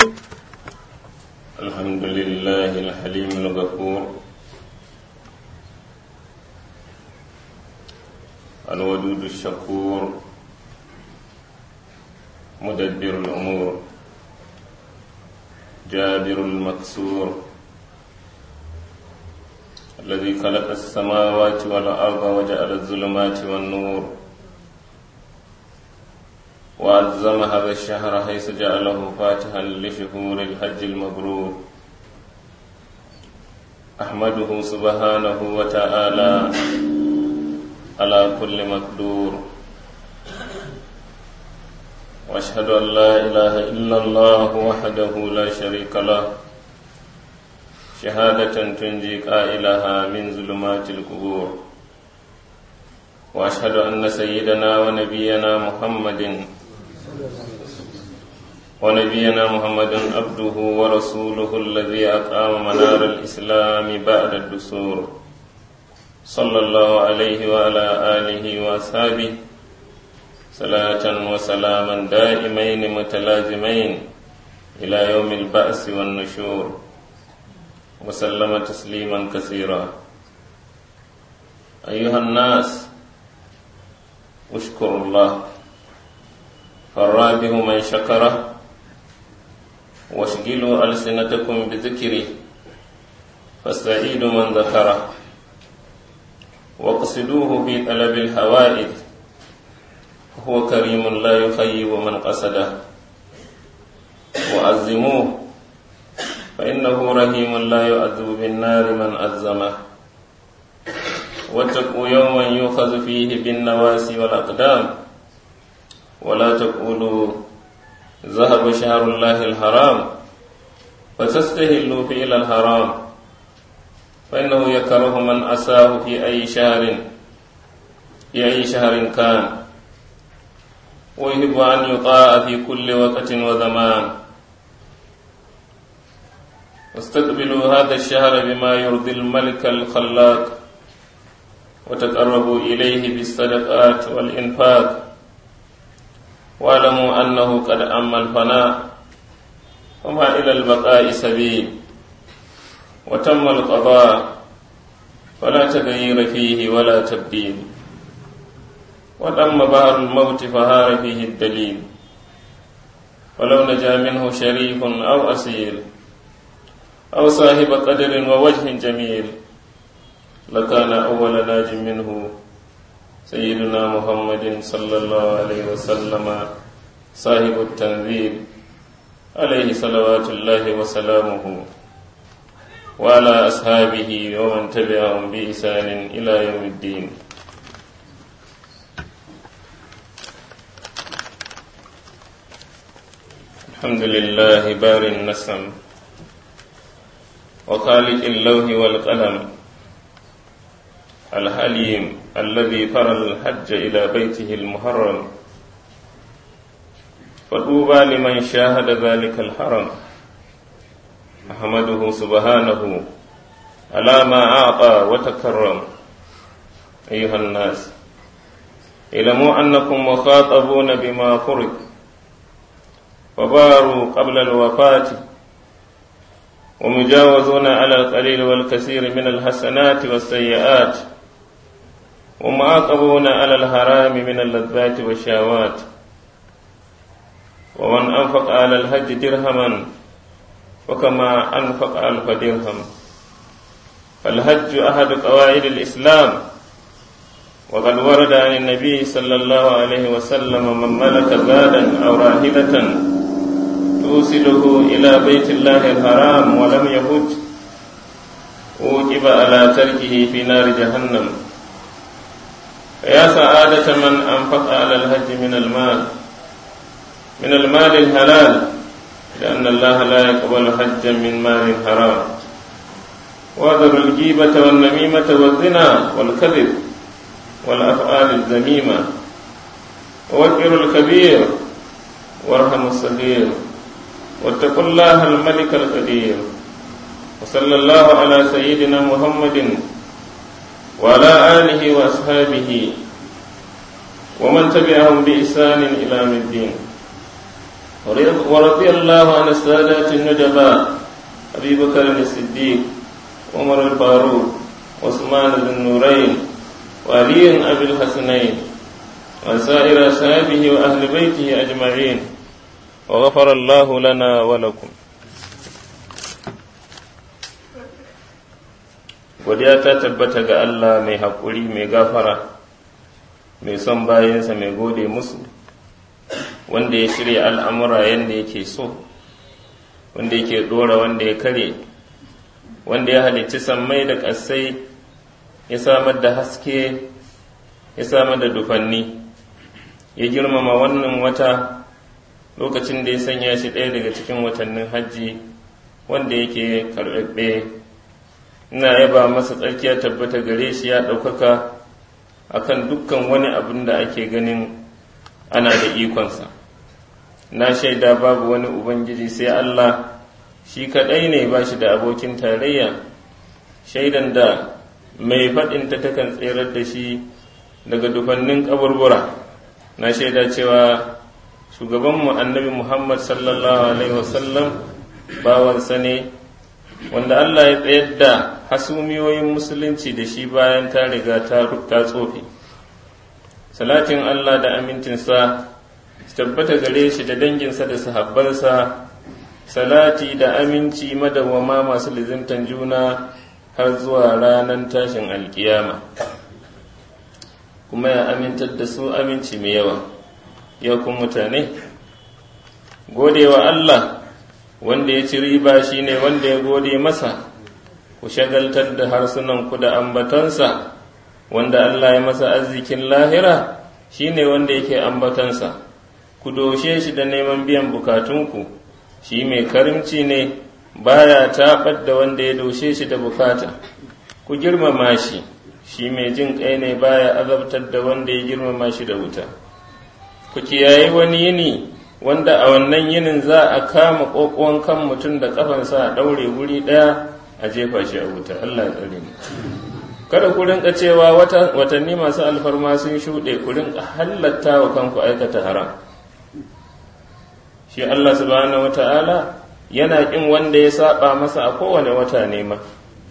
الحمد لله الحليم الغفور الودود الشكور مدبر الأمور جابر المكسور الذي خلق السماوات والأرض وجعل الظلمات والنور وعظم هذا الشهر حيث جعله فاتحا لشهور الحج المبرور أحمده سبحانه وتعالى على كل مقدور واشهد ان لا اله الا الله وحده لا شريك له شهاده تنجي قائلها من ظلمات القبور واشهد ان سيدنا ونبينا محمد ونبينا محمد عبده ورسوله الذي اقام منار الاسلام بعد الدسور صلى الله عليه وعلى اله واصحابه صلاة وسلاما دائمين متلازمين إلى يوم البأس والنشور وسلم تسليما كثيرا أيها الناس اشكروا الله فالرابح من شكره واشغلوا ألسنتكم بذكره فالسعيد من ذكره واقصدوه في طلب الحوائج هو كريم لا يخيب من قصده وعزموه فإنه رحيم لا يؤذب بالنار من أزمه واتقوا يوما يؤخذ فيه بالنواسي والأقدام ولا تقولوا ذهب شهر الله الحرام فتستهلوا فعل الحرام فإنه يكره من أساه في أي شهر في أي شهر كان ويحب أن يطاع في كل وقت وزمان واستقبلوا هذا الشهر بما يرضي الملك الخلاق وتقربوا إليه بالصدقات والإنفاق واعلموا أنه قد أما الفناء وما إلى البقاء سبيل وتم القضاء فلا تغيير فيه ولا تبديل ودم بحر الموت فهار فيه الدليل ولو نجا منه شريف أو أسير أو صاحب قدر ووجه جميل لكان أول ناج منه سيدنا محمد صلى الله عليه وسلم صاحب التنزيل عليه صلوات الله وسلامه وعلى أصحابه ومن تبعهم بإحسان إلى يوم الدين الحمد لله بار النسم وخالق اللوح والقلم الحليم الذي فرى الحج إلى بيته المحرم فطوبى لمن شاهد ذلك الحرم أحمده سبحانه على ما أعطى وتكرم أيها الناس اعلموا أنكم مخاطبون بما فرض وباروا قبل الوفاة ومجاوزون على القليل والكثير من الحسنات والسيئات ومعاقبون على الحرام من اللذات والشهوات ومن أنفق على الحج درهما وكما أنفق ألف درهم فالحج أحد قواعد الإسلام وقد ورد عن النبي صلى الله عليه وسلم من ملك زادا أو راهلة توصله إلى بيت الله الحرام ولم يهج أوجب على تركه في نار جهنم فيا سعادة من أنفق على الحج من المال من المال الحلال لأن الله لا يقبل حجا من مال حرام واذروا الجيبة والنميمة والزنا والكذب والأفعال الذميمة ووقروا الكبير وارحموا الصغير واتقوا الله الملك القدير وصلى الله على سيدنا محمد وعلى آله وأصحابه ومن تبعهم بإحسان إلى الدين ورضي الله عن السادات النجباء أبي بكر الصديق عمر الفاروق عثمان ذو النورين وعلي أبي الحسنين وسائر أصحابه وأهل بيته أجمعين وغفر الله لنا ولكم godiya ta tabbata ga Allah mai haƙuri mai gafara mai son bayansa mai gode musu wanda ya shirya al'amura yadda yake so wanda yake ɗora wanda ya kare wanda ya halicci sammai da ƙasai ya samar da haske ya samar da dufanni ya girmama wannan wata lokacin da ya sanya shi ɗaya daga cikin watannin hajji wanda yake karɓaɓɓe ina yaba masa tsarkiya tabbata gare shi ya ɗaukaka akan dukkan wani abin da ake ganin ana da ikonsa na shaida babu wani ubangiji sai Allah shi kaɗai ne ba shi da abokin tarayya shaidan da mai faɗinta takan tserar da shi daga dufannin ƙaburbura na shaida cewa shugabanmu annabi muhammad sallallahu alaihi wasallam bawansa ne wanda Allah ya tsayar da hasumiyoyin musulunci da shi bayan ta riga ta tsofe salatin Allah da amincinsa tabbata gare shi da danginsa da sahabbansa salati da aminci madawwama masu lizimtan juna har zuwa ranar tashin alkiyama kuma ya amintar da su aminci mai yawa ya kun mutane godewa Allah wanda ya ci riba shi ne wanda ya gode masa ku shagaltar da harsunanku da ambatansa wanda Allah ya masa arzikin lahira shi ne wanda yake ambatansa ku doshe shi da neman biyan bukatunku shi mai karimci ne baya taɓar da wanda ya doshe shi da bukata ku girmama shi shi mai jin kai ne baya azabtar da wanda ya girmama shi da wuta ku kiyaye wani yini wanda a wannan yinin za a kama ƙoƙon kan mutum da ƙafansa a ɗaure wuri ɗaya a jefa shi a wuta Allah ya tsare mu kada ku rinka cewa watanni masu alfarma sun shuɗe ku rinka halatta wa kanku aikata haram shi Allah subhanahu wata'ala yana ƙin wanda ya saba masa a kowane wata ne ma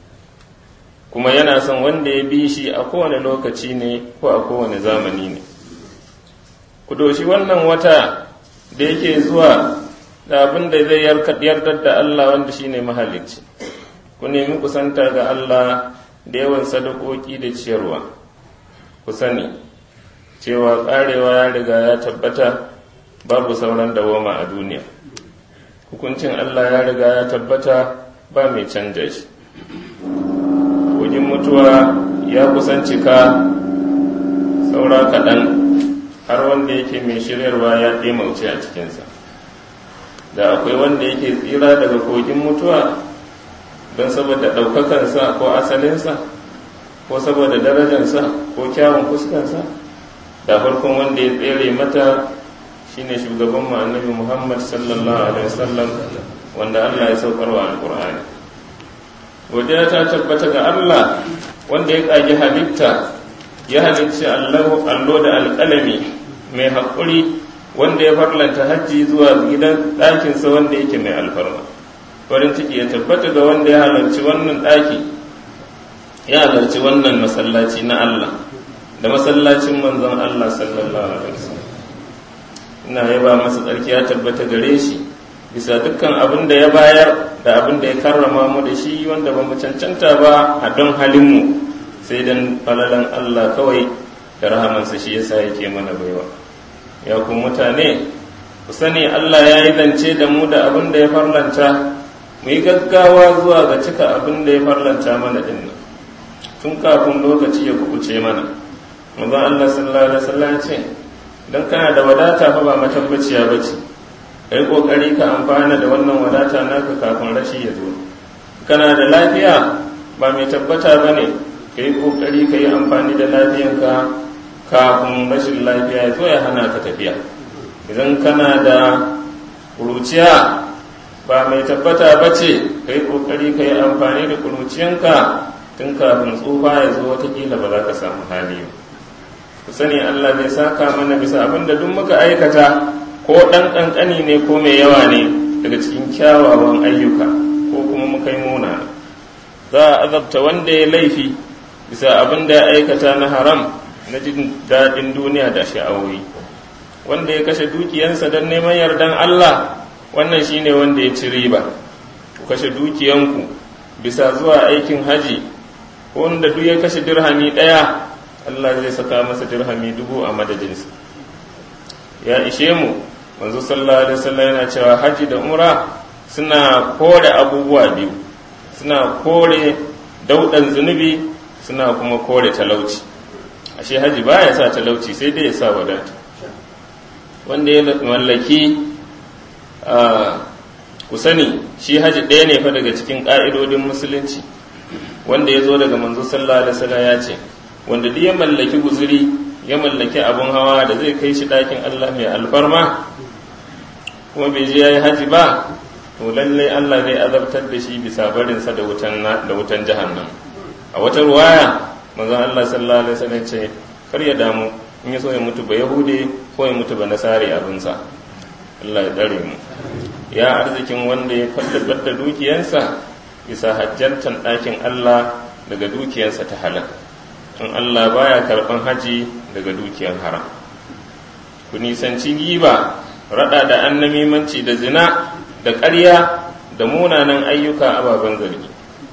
kuma yana son wanda ya bi shi a kowane lokaci ne ko a kowane zamani ne ku doshi wannan wata da yake zuwa da abin da zai yardar da Allah wanda shine mahalicci ku nemi kusanta ga Allah da yawan sadakoki da ciyarwa ku sani cewa karewa ya riga ya tabbata babu sauran dawama a duniya hukuncin Allah ya riga ya tabbata ba mai canja shi kogin mutuwa ya kusancika saura kaɗan har wanda yake mai shiryarwa ya ɗemauce a cikinsa da akwai wanda yake tsira daga kogin mutuwa don saboda ɗaukakansa ko asalinsa ko saboda darajansa ko kyawun fuskansa da farkon wanda ya tsere mata shine shugaban mu annabi muhammad sallallahu alaihi wasallam wanda allah ya saukarwa alƙur'ani godiya ta tabbata ga allah wanda ya ƙagi halitta ya halicci allo da alƙalami mai haƙuri wanda ya farlanta hajji zuwa gidan ɗakinsa wanda yake mai alfarma farin ciki ya tabbata ga wanda ya halarci wannan ɗaki ya halarci wannan masallaci na Allah da masallacin manzon Allah sallallahu alaihi wasallam ina yaba masa tsarki ya tabbata gare shi bisa dukkan abin da ya bayar da abin da ya karrama mu da shi wanda ba mu cancanta ba a don halinmu sai dan falalan Allah kawai da rahamansa shi yasa yake mana baiwa ya ku mutane ku sani Allah ya yi zance da mu da abin da ya farlanta mu yi gaggawa zuwa ga cika abin da ya farlanta mana din nan tun kafin lokaci ya kubuce mana manzon Allah sallallahu alaihi wasallam ce dan kana da wadata fa ba matabbaciya bace kai kokari ka amfana da wannan wadata naka kafin rashi ya zo kana da lafiya ba mai tabbata bane kai kokari ka yi amfani da lafiyanka kafin rashin lafiya ya zo ya hana ka tafiya idan kana da kuruciya ba mai tabbata ba ce ka yi ƙoƙari ka yi amfani da kuruciyanka tun kafin tsufa ya zo watakila ba za ka samu hali ku sani Allah zai saka mana bisa abin da duk muka aikata ko ɗan ƙanƙani ne ko mai yawa ne daga cikin kyawawan ayyuka ko kuma muka yi muna za a azabta wanda ya laifi bisa abin da ya aikata na haram na jin daɗin duniya da sha'awoyi wanda ya kashe dukiyansa don neman yardan Allah wannan shine wanda ya ci riba ku kashe dukiyanku bisa zuwa aikin haji wanda duk ya kashe dirhami ɗaya Allah zai saka masa dirhami dubu a madadinsa ya ishe mu manzo sallallahu alaihi wasallam yana cewa haji da umra suna kore abubuwa biyu suna kore daudan zunubi suna kuma kore talauci ashe haji baya sa talauci sai dai ya sa wadata wanda ya mallaki ku sani shi haji ɗaya ne fa daga cikin ƙa'idodin musulunci wanda ya zo daga manzo sallallahu alaihi wasallam ya ce wanda duk ya mallaki guzuri ya mallaki abun hawa da zai kai shi ɗakin Allah mai alfarma kuma bai je yayi haji ba to lallai Allah zai azabtar da shi bisa barinsa da wutan da wutan jahannam a wata ruwaya manzo Allah sallallahu alaihi wasallam ce kar ya damu in ya so ya mutu ba yahude ko ya mutu ba nasari abinsa Allah ya tsare mu ya arzikin wanda ya faddadar da dukiyansa bisa hajjantan ɗakin Allah daga dukiyansa ta halal in Allah baya karɓan haji daga dukiyan haram ku nisanci giba rada da annamimanci da zina da ƙarya da munanan ayyuka ababen zargi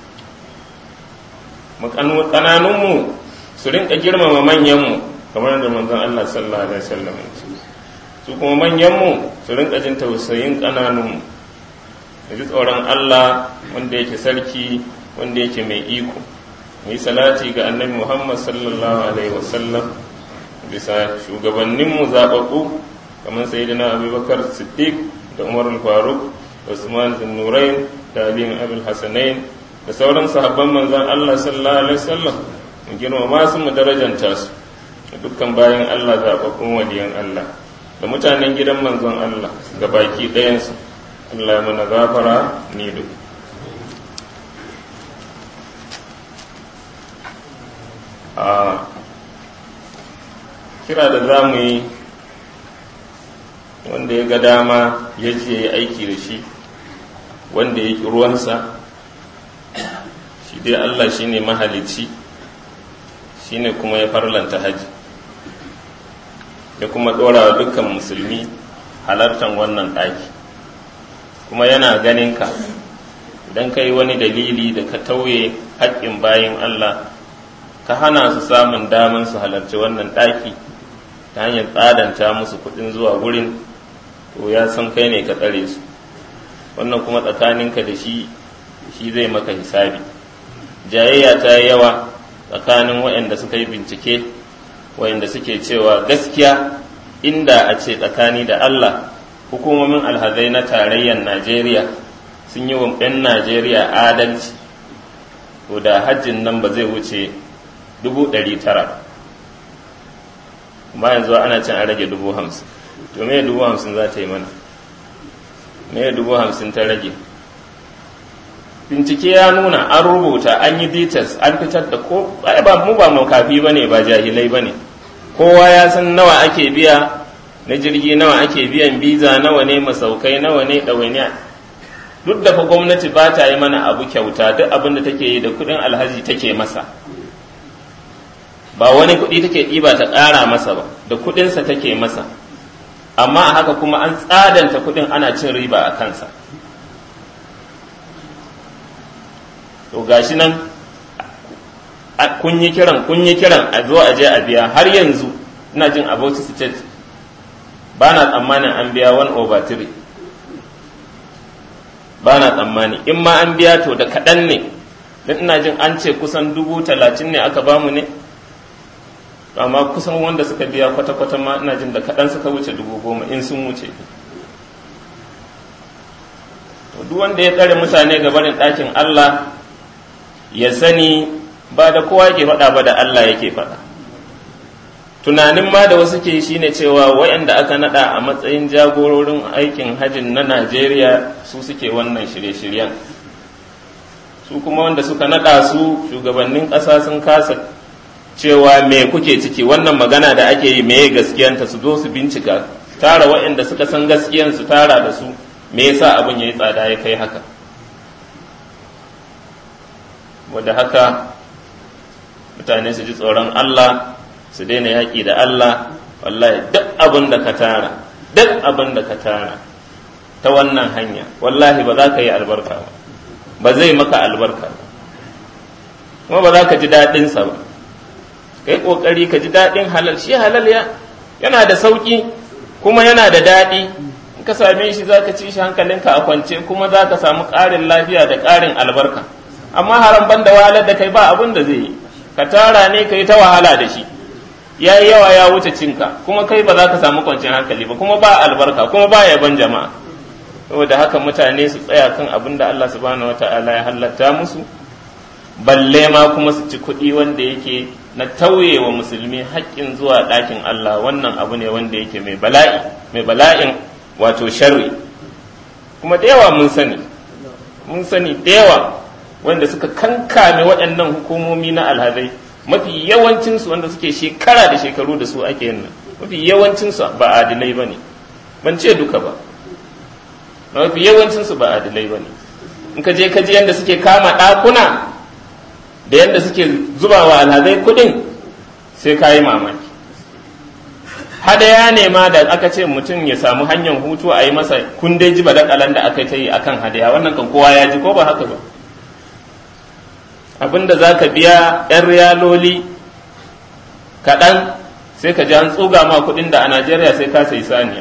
ƙananunmu su rinka girmama manyanmu kamar da manzon Allah sallallahu alaihi wasallam su kuma manyanmu su rinka jin tausayin ƙananunmu da ji tsoron Allah wanda yake sarki wanda yake mai iko mu yi salati ga annabi Muhammad sallallahu alaihi wasallam bisa shugabanninmu zaɓaɓɓu kamar sayyidina abubakar siddiq da umar faruk da usman bin nurain da abin abul hasanain da sauran sahabban manzon Allah sallallahu alaihi wasallam mu girmama su mu darajanta su dukkan bayan Allah zaɓaɓɓun waliyan Allah da mutanen gidan manzon Allah ga baki ɗayansu Allah ya mana gafara ni da a kira da za mu yi wanda ya ga dama ya je ya aiki da shi wanda ya ƙi ruwansa shi dai Allah shi ne mahalicci shi ne kuma ya farlanta haji ya kuma ɗora wa dukkan musulmi halartar wannan ɗaki kuma yana ganin ka idan ka yi wani dalili da ka tauye haƙƙin bayan Allah ka hana su samun daman su halarci wannan ɗaki ta hanyar tsadanta musu kuɗin zuwa wurin to ya san kai ne ka tsare su wannan kuma tsakaninka da shi shi zai maka hisabi jayayya ta yi yawa tsakanin waɗanda suka yi bincike waɗanda suke cewa gaskiya inda a ce tsakani da Allah hukumomin alhazai na tarayyar Najeriya sun yi wa 'yan Najeriya adalci to da hajjin nan ba zai wuce dubu ɗari tara amma yanzu ana cin a rage dubu hamsin to me dubu hamsin za ta yi mana me dubu hamsin ta rage bincike ya nuna an rubuta an yi details an fitar da ko ba mu ba makafi ba ne ba jahilai ba ne kowa ya san nawa ake biya na jirgi nawa ake biyan biza nawa ne masaukai nawa ne ɗawainiya duk da fa gwamnati ba ta yi mana abu kyauta duk abin da take yi da kuɗin alhaji take masa ba wani kuɗi take ɗiba ta ƙara masa ba da kuɗinsa take masa amma a haka kuma an tsadanta kuɗin ana cin riba a kansa to gashi nan kun yi kiran kun yi kiran a zo a je a biya har yanzu ina jin about state ba na tsammanin an biya 1 over 3 ba na tsammani in ma an biya to da kaɗan ne don ina jin an ce kusan dubu talatin ne aka bamu ne amma kusan wanda suka biya kwata-kwata ma ina jin da kaɗan suka wuce dubu goma in sun wuce duk wanda ya tsare mutane ga barin ɗakin Allah ya sani ba da kowa yake faɗa ba da Allah yake faɗa tunanin ma da wasu ke shi ne cewa waɗanda aka naɗa a matsayin jagororin aikin hajjin na Najeriya su suke wannan shirye-shiryen su kuma wanda suka naɗa su shugabannin ƙasa sun kasa cewa me kuke ciki wannan magana da ake yi meye gaskiyanta su zo su bincika tara waɗanda suka san gaskiyan su tara da su me yasa abin yayi tsada ya kai haka wadda haka mutane su ji tsoron Allah su daina yaƙi da Allah wallahi duk abin da ka tara duk abin da ka tara ta wannan hanya wallahi ba za ka yi albarka ba ba zai maka albarka ba kuma ba za ka ji daɗinsa ba ka yi ƙoƙari ka ji daɗin halal shi halal ya yana da sauƙi kuma yana da daɗi in ka same shi za ka ci shi hankalinka a kwance kuma za ka samu ƙarin lafiya da ƙarin albarka amma haram ban da wahalar da kai ba abin da zai yi ka tara ne ka yi ta wahala da shi ya yi yawa ya wuce cinka kuma kai ba za ka samu kwanciyar hankali ba kuma ba albarka kuma ba yaban jama'a saboda haka mutane su tsaya kan abin da Allah subhanahu wata'ala ya halatta musu balle ma kuma su ci kuɗi wanda yake na tauye wa musulmi haƙƙin zuwa ɗakin Allah wannan abu ne wanda yake mai bala'i mai bala'in wato sharri kuma da yawa mun sani mun sani da yawa wanda suka kankame waɗannan hukumomi na alhazai mafi yawancinsu wanda suke shekara da shekaru da su ake yin nan mafi yawancinsu ba adilai ba ne ban ce duka ba mafi yawancinsu ba adilai ba ne in ka je ka ji yadda suke kama ɗakuna da yadda suke zuba wa alhazai kuɗin sai ka yi mamaki hadaya ne ma da aka ce mutum ya samu hanyar hutu a yi masa kundai ji badakalan da aka ta yi akan hadaya wannan kan kowa ya ji ko ba haka ba abinda za ka biya 'yan riyaloli kaɗan sai ka ji an tsuga ma kuɗin da a najeriya sai ka sai saniya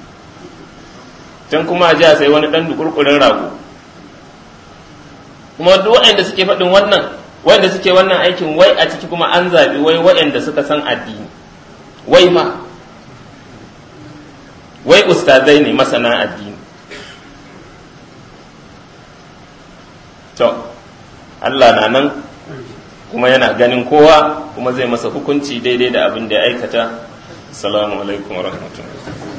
can kuma a ji a sai wani ɗan dukurkurin rago kuma duk waɗanda suke faɗin wannan waɗanda suke wannan aikin wai a ciki kuma an zaɓi wai waɗanda suka san addini wai ma wai ustazai ne masana addini to Allah na nan kuma yana ganin kowa kuma zai masa hukunci daidai da abin da ya aikata assalamu alaikum wa rahmatullahi